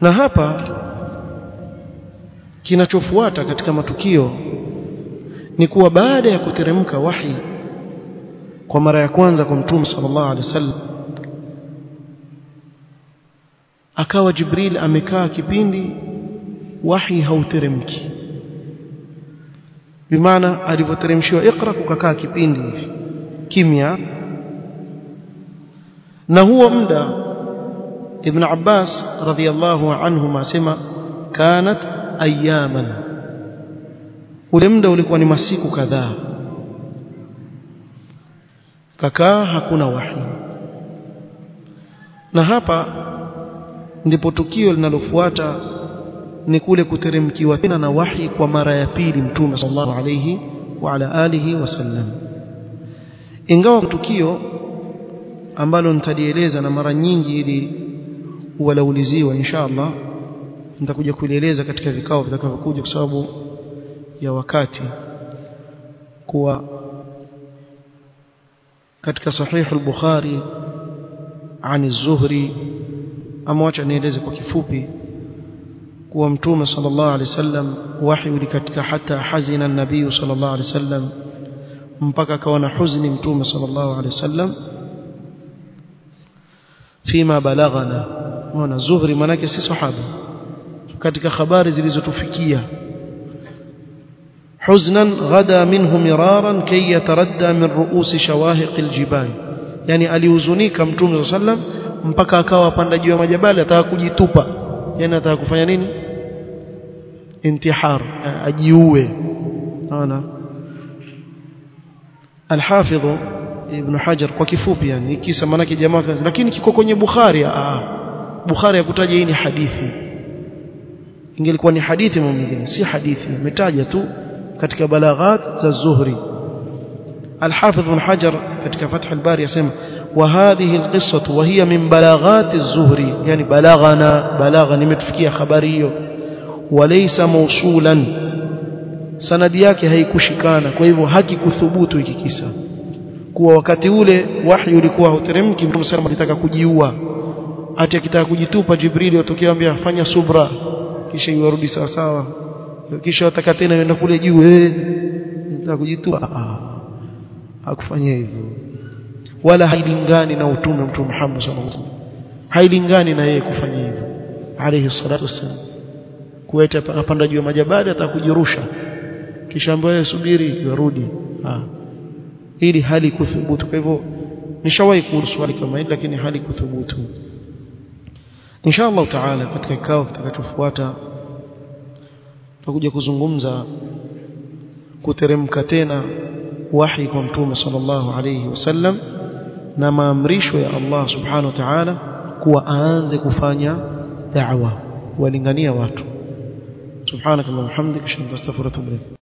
na hapa kinachofuata katika matukio ni kuwa baada ya kuteremka wahi kwa mara ya kwanza kwa mtume sallallahu alaihi wasallam akawa Jibril amekaa kipindi wahi hauteremki bimaana alivyoteremshiwa Iqra kukakaa kipindi hivi kimya na huo muda Ibn Abbas radhiyallahu anhu asema kanat ayaman ule muda ulikuwa ni masiku kadhaa kakaa hakuna wahi na hapa ndipo tukio linalofuata ni kule kuteremkiwa tena na wahi kwa mara ya pili mtume sallallahu alayhi wa ala alihi wasallam ingawa tukio ambalo nitalieleza na mara nyingi ili walauliziwa insha Allah nitakuja kulieleza katika vikao vitakavyokuja kwa sababu ya wakati kuwa katika sahih al-Bukhari عن الزهري ama wacha nieleze kwa kifupi kuwa mtume sallallahu alaihi wasallam wahi ulikatika hata hazina nabii sallallahu alaihi wasallam mpaka akawa na huzuni mtume sallallahu alaihi wasallam fima balaghana ona zuhri manake si sahaba katika habari zilizotufikia حزنا غدا منه مرارا كي يتردى من رؤوس شواهق الجبال yani alihuzunika mtume sallam mpaka akawa panda juu ya majabali ataka kujitupa yani ataka kufanya nini intihar ajiue naona alhafidh ibn hajar kwa kifupi yani kisa manake jamaa lakini kiko kwenye bukhari ah bukhari yakutaja hii ni hadithi ingelikuwa ni hadithi mwingine si hadithi ametaja tu katika balaghat za zuhri الحافظ بن حجر katika Fath al-Bari yasema wa hadhihi al-qissah wa hiya min balaghat az-Zuhri yani balaghana balagha nimetufikia habari hiyo walaysa mawsulan sanadi yake haikushikana kwa hivyo hakikuthubutu hiki kisa kuwa wakati ule wahi ulikuwa hauteremki mtume sallallahu alitaka kujiua ati akitaka kujitupa Jibril watokea ambia fanya subra kisha iwarudi sawa sawa kisha wataka tena yenda kule juu eh nataka kujitupa hakufanya hivyo wala hailingani na utume mtume Muhammad sallallahu alaihi wasallam hailingani na yeye kufanya hivyo alayhi salatu wassalam kueta apanda juu ya majabali atakujirusha kisha ambaye subiri yarudi ah ili hali kuthubutu kwa hivyo nishawahi kuhusu swali kama hili lakini hali kuthubutu insha Allah taala katika kikao kitakachofuata tutakuja kuzungumza kuteremka tena wahi kwa mtume sallallahu alayhi wasallam na maamrisho ya Allah subhanahu wa ta'ala kuwa aanze kufanya da'wa kuwalingania watu subhanakallahumma hamdika ashhadu an la ilaha illa anta astaghfiruka wa atubu ilayk